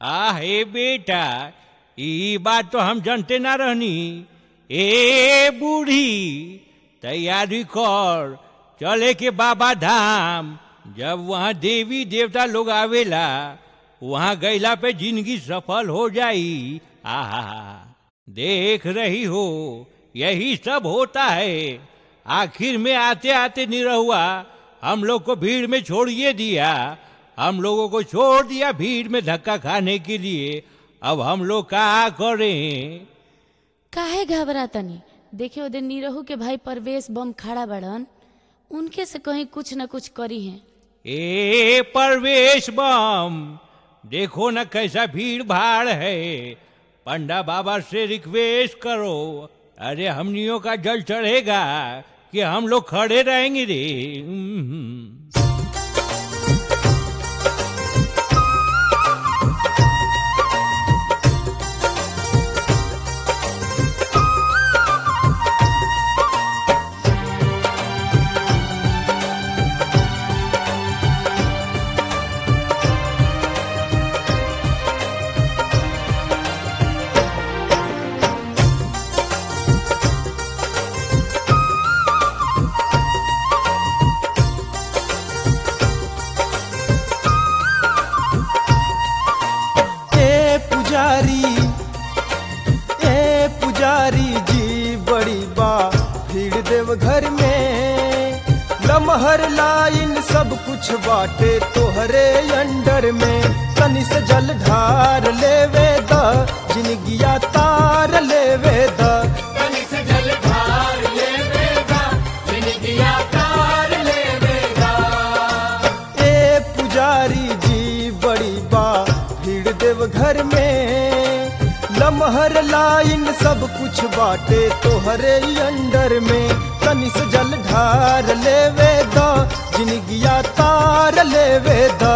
आ हे बेटा ई बात तो हम जानते ना रहनी ए बूढ़ी तैयारी कर चले के बाबा धाम जब वहाँ देवी देवता लोग आवेला वहाँ गईला पे जिंदगी सफल हो जाई आहा देख रही हो यही सब होता है आखिर में आते आते निरहुआ हम लोग को भीड़ में छोड़िए दिया हम लोगों को छोड़ दिया भीड़ में धक्का खाने के लिए अब हम लोग क्या करें काहे घबरा तनी देखे ओदे नीरहू के भाई परवेश बम खड़ा बड़न उनके से कहीं कुछ न कुछ करी हैं ए परवेश बम देखो न कैसा भीड़ भाड़ है पंडा बाबा से रिक्वेस्ट करो अरे हमनियों का जल चढ़ेगा कि हम लोग खड़े रहेंगे रे हम्म। ए पुजारी ए पुजारी जी बड़ी बा भीड़ देव घर में लमहर लाइन सब कुछ बाटे तोहरे अंडर में तनी से जल ढार लेवे द जिनगिया तार लेवे द ए पुजारी जी बड़ी बा भीड़ देव घर में लमहर लाइन सब कुछ बाटे तोहरे अंडर में तनी से जल ढार लेवे द जिनगिया तार लेवे द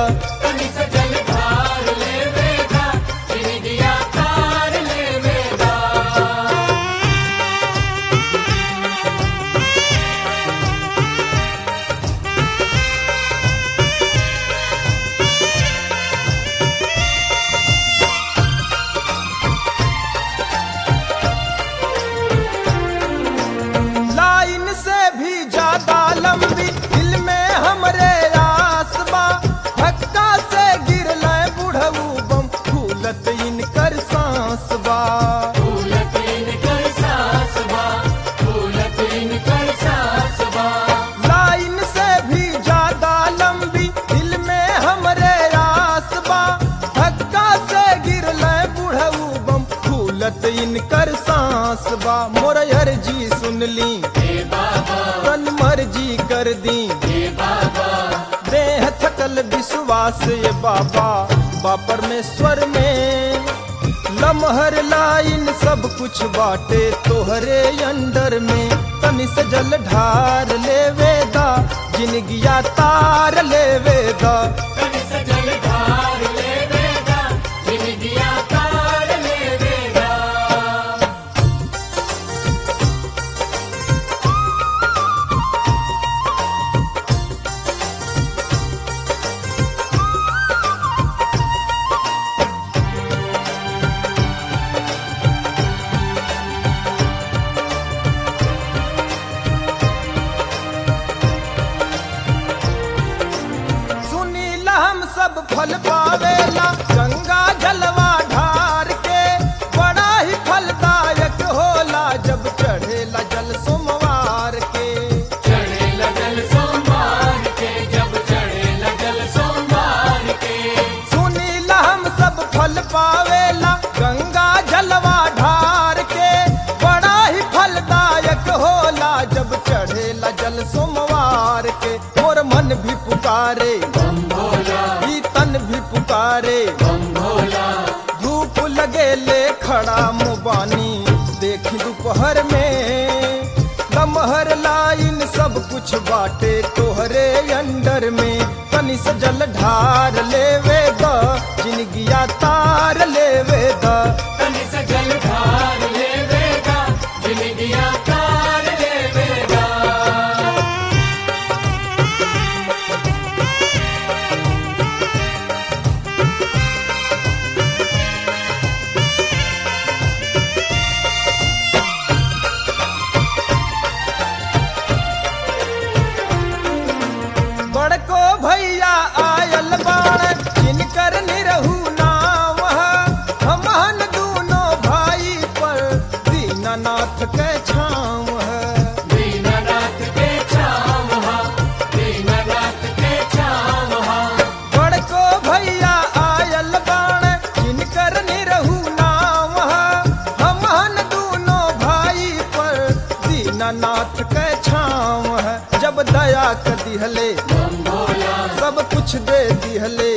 लाइन से भी ज्यादा लंबी दिल में हमरे आस बा धक्का से गिर लय बुढ़ऊ बम फूलत इनकर सांस बा लाइन से भी ज्यादा लंबी दिल में हमरे आस बा धक्का से गिर लय बुढ़ऊ बम फूलत इनकर सांस बा मोर अर्जी सुन ली तन मर्जी कर दी देह थकल विश्वास ये बाबा बा परमेश्वर में लमहर लाइन सब कुछ बाटे तोहरे अंडर में तनि से जल ढार लेवे दा जिनगिया तार लेवे दा सुनीला हम सब फल पावेला गंगा जलवा ढार के बड़ा ही फलदायक होला जब चढ़ेला जल सोमवार के सुनीला हम सब फल पावेला गंगा जलवा ढार के बड़ा ही फलदायक होला जब चढ़ेला जल सोमवार के मोर मन भी पुकारे ई तन भी पुकारे धूप लगे ले खड़ा मुबानी देखी दोपहर में लमहर लाइन सब कुछ बाटे तोहरे अंडर में तनी से जल ढार लेवे द जिनगिया तार लेवे द Thank दिहले सब कुछ दे दिहले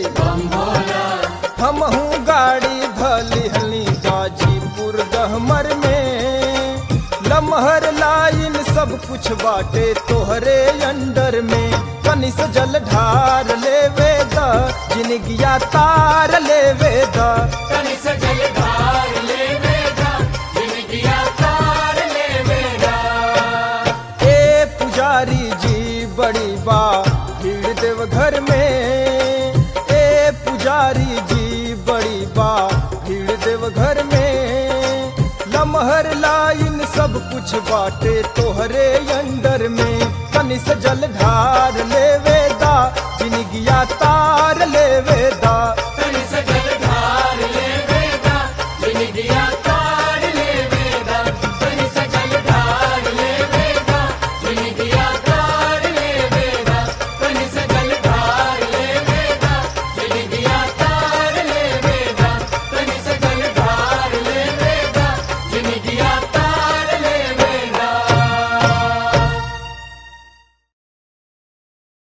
हमहू गाड़ी धलिहली गाजीपुर गहमर में लमहर लाइन सब कुछ बाटे तोहरे अंडर में कनी से जल ढार लेवे द जिनगिया तार लेवे द ए पुजारी जी बड़ी बा भीड़ देव घर में ए पुजारी जी बड़ी बा भीड़ देव घर में लमहर लाइन सब कुछ बाटे तोहरे अंडर में कनी से जल ढार लेवे दा जिनगिया तार लेवे दा